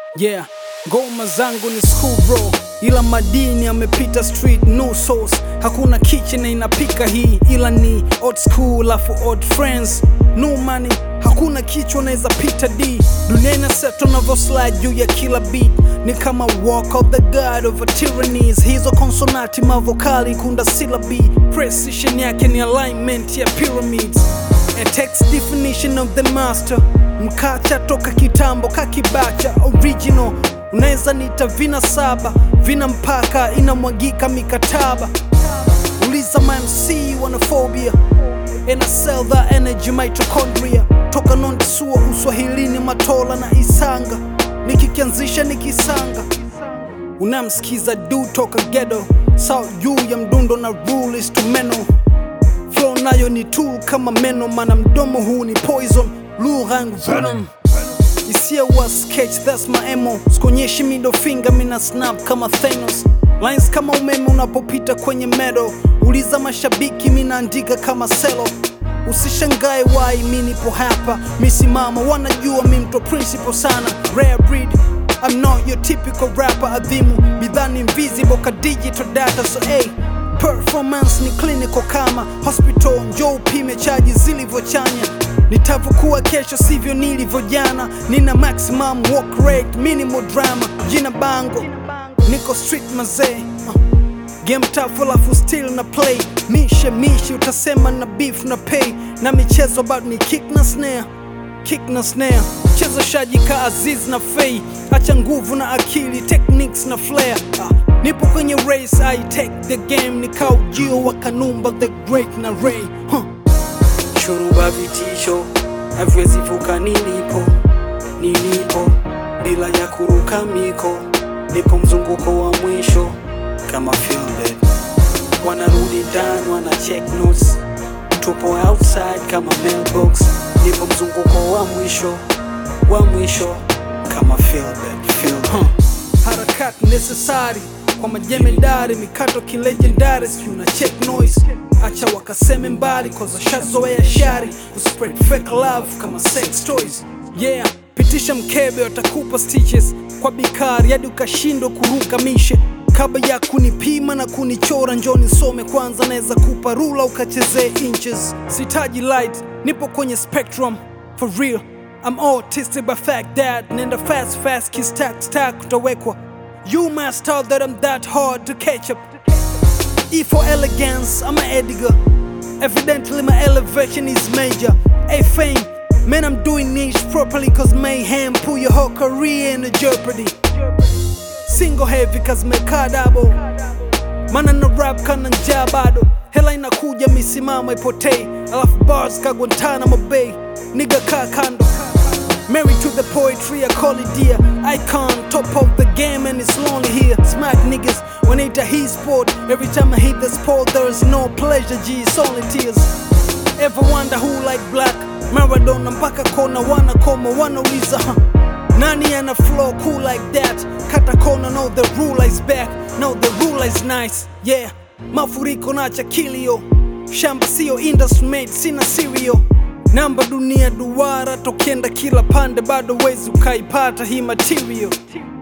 Yeah, ngoma zangu ni school bro, ila madini amepita street no sauce. Hakuna kitchen na inapika hii, ila ni old school afu old friends no money. Hakuna kichwa naweza pita D, dunia ina set unavyo slide juu ya kila beat, ni kama walk of the god of a tyrannies. Hizo konsonati mavokali kunda syllabi, precision yake ni alignment ya pyramids. A text definition of the master mkacha toka kitambo kakibacha original unaweza nita vina saba vina mpaka inamwagika mikataba uliza mamc wanaphobia and I sell that energy mitochondria toka nondisua uswahilini matola na isanga nikikianzisha nikisanga unamsikiza du toka gedo sau juu ya mdundo na rule instrumeno flow nayo ni tool kama meno mana mdomo huu ni poison lugha yangu venom isia wa sketch that's my emo sikonyeshi middle finger mina snap kama Thanos lines kama umeme unapopita kwenye medo uliza mashabiki minaandika kama selo usishangae wai mi nipo hapa misimama wanajua mi mto principal sana rare breed I'm not your typical rapper adhimu bidhaa ni invisible ka digital data so hey performance ni clinical kama hospital njoo upime chaji zilivyochanya nitavyokuwa kesho sivyo nilivyo jana nina maximum work rate minimal drama jina bango niko street mazee uh. game tough alafu still na play mishe mishe utasema na beef na pay na michezo bado ni kick na snare kick na snare cheza shaji ka aziz na fei acha nguvu na akili techniques na flair ah. nipo kwenye race i take the game nikaujio wa kanumba the great na ray huh. shuruba vitisho haviwezi vuka nilipo nilipo bila ya kuruka miko nipo mzunguko wa mwisho kama filmbed wanarudi ndani wana check notes tupo outside kama mailbox nipo mzunguko wa mwisho wa mwisho kama filmbed filmbed huh. harakati necessary kwa majemedari mikato kilegendari si una check noise acha wakaseme mbali koza shazoea shari kuspread fake love kama sex toys yeah pitisha mkebe watakupa stitches kwa bikari hadi ukashindwa kuruka mishe kabla ya kunipima na kunichora njoni some kwanza naweza kupa rula ukachezee inches sitaji light nipo kwenye spectrum for real I'm autistic by fact that nenda fast fast kiss stack stack utawekwa You must tell that I'm that hard to catch up E for elegance, I'm an Edgar Evidently my elevation is major A fame, man I'm doing niche properly Cause mayhem pull your whole career into jeopardy Single heavy cause mekaa double Mana na rap kana njaa bado Hela inakuja misimamo ipotei Alafu bars ka Guantanamo Bay Nigga kaa kando Married to the poetry, I call it dear. Icon, top of the game, and it's lonely here. Smack niggas when it a he sport. Every time I hit the sport, there's no pleasure, G, it's only tears. Ever wonder who like black? Maradona mpaka kona wanakoma wanauliza huh? Nani ana flow cool like that? Kata kona, no the ruler is back. No the ruler is nice, yeah. Mafuriko na cha kilio. Shamba sio industry made, sina cereal namba dunia duara tokienda kila pande bado wezi ukaipata hii material